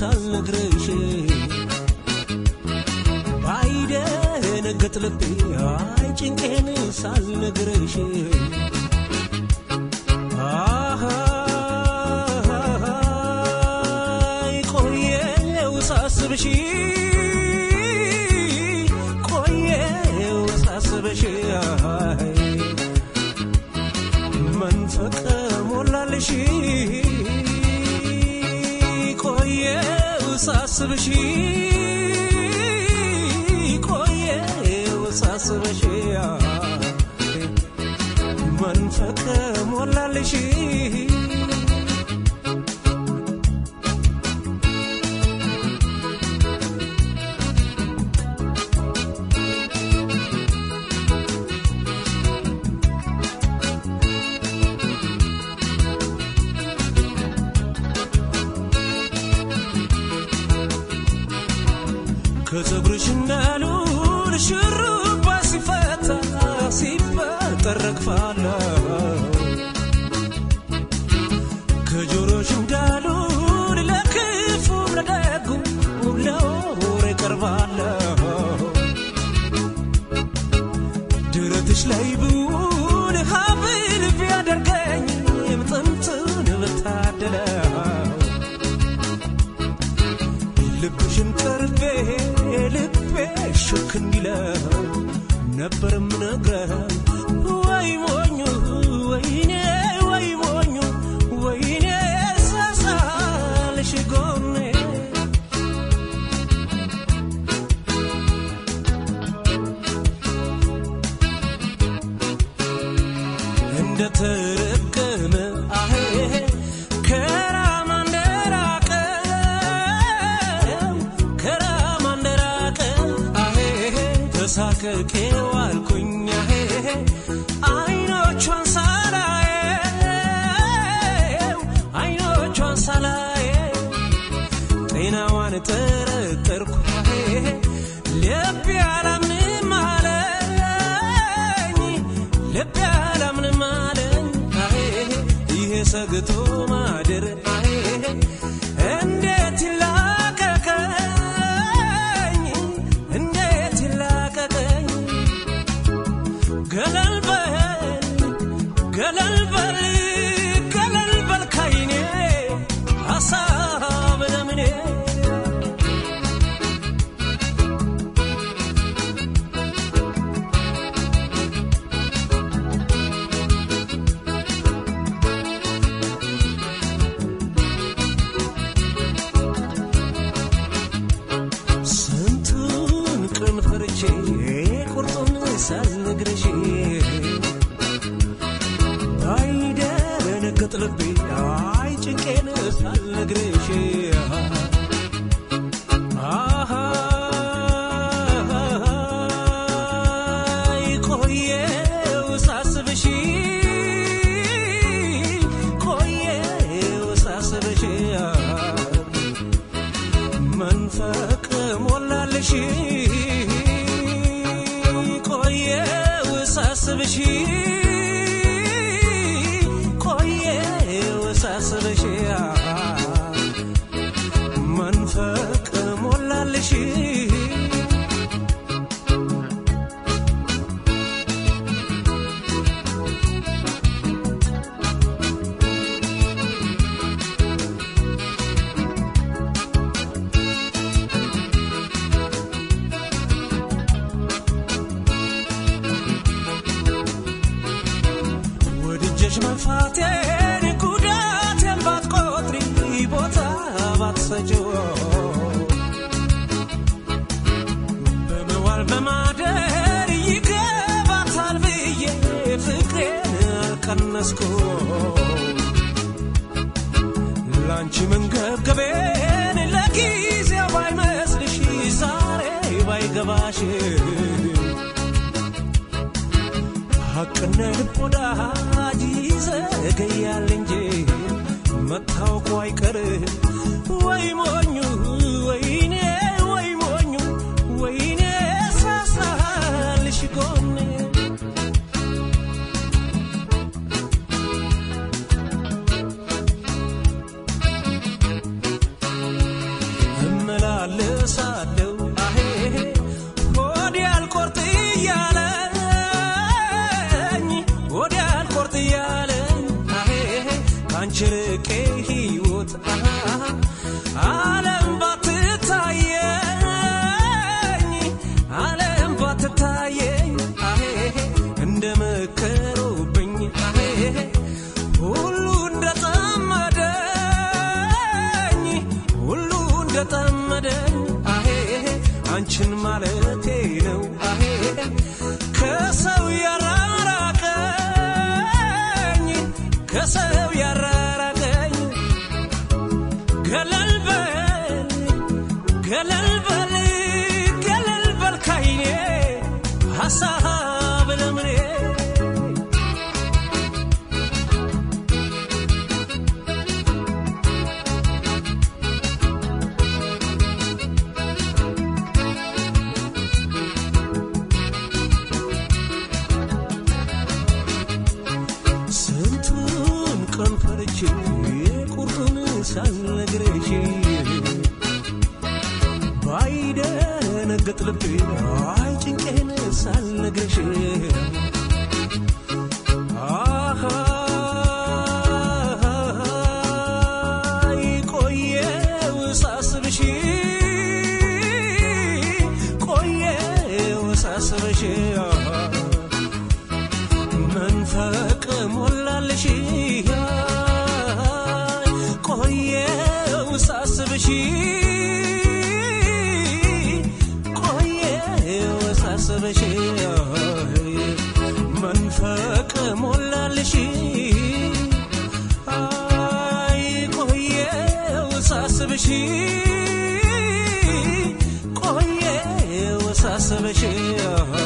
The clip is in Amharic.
ሳልነግርሽ ባይደነግጥ ልቤ አይ ጭንቄን ሳልነግርሽ አይ ቆየው ሳስብሽ ቆየው ሳስብሽ አይ መንፈቅ ሞላልሽ ቆየው ሳስብሽ ቆየው ሳስብሽ መንፈቅ ሞላልሽ ከፀጉርሽ እንዳሉን ሽሩባ ሲፈታ ሲፈጠር ረግፋለሁ ከጆሮሽ እንዳሉን ለክፉ ለደጉ ለወሬ ቀርባለሁ ድረትሽ ላይ ብውን ሀብል ቢያደርገኝ የምጥምጥን ብታደለው ልብሽን ቀርቤ ልቤ ሽክ እንዲለው ነበር ምነግረው ወይ ሞኙ ወይኔ ወይ ሞኙ ወይኔ ሳሳልሽ ጎኔ እንደ ተረገመ አሄ ከራማ እንደራቀው ከራማ እንደራቀ አሄ ተሳቀቄው አልኩኝ አሄ አይኖቿን ሳላየው አይኖቿን ሳላየው ጤናዋን ጠረጠርኩ አሄ ልቤ አላምንም አለኝ ልቤ አላምንም አለኝ አሄ ይሄ ሰግቶ ማደር አሄ እንዴት ይላቀቀኝ እንዴት ይላቀቀኝ ገለል በል ገለል በል ገለል በል ካይኔ ሀሳብ ለምኔ ስንቱን ቀን ፈርቼ ቁርጡን ሳልነግርሽ ባይደነግጥ ልቤ አይ ጭንቄን ሳልነግርሽ አይ ቆየው ሳስብሽ ቆየው ሳስብሽ መንፈቅ ሞላልሽ ቆየው ሳስብሽ ቆየው ሳስብሽ መንፈቅ ሞላልሽ ወድጀሽ መፋቴን ጉዳቴን ባትቆጥሪ ቦታ ባትሰጪው በመዋል በማደር ይገባታል ብዬ ፍቅሬን አልቀነስኩ ላንቺ መንገብገቤን ለጊዜው ባይመስልሽ ዛሬ ባይገባሽ ሐቅና ልብ ወዳጅ ይዘገያል እንጂ መታወቁ አይቀር ወይ ሞኙ ወይኔ ወይ ሞኙ ወይኔ ሳሳልሽ ጎኔ ካንቺ ርቄ ሕይወት ዓለም ባትታየኝ ዓለም ባትታየኝ አሄ እንደ መከሩብኝ አሄ ሁሉ እንደጠመደኝ ሁሉ እንደጠመደኝ አሄ አንቺን ማለቴ ነው አሄ ከሰው ያራራቀኝ ከሰው ያራራቀኝ ገለል በል ገለል በል ገለል በል ካይኔ ሐሳብ ለምኔ ስንቱን ቀን ፈርቼ ቁርጡን ሳልነግርሽ ባይደነግጥ ልቤ አይ ጭንቄን ሳልነግርሽ አሃ ቆየው ሳስብሽ ቆየው ሳስብሽ መንፈቅ ሞላልሽ ቆየው ሳስብሽ ቆየው ሳስብሽ መንፈቅ ሞላልሽ አይ ቆየው ሳስብሽ ቆየው ሳስብሽ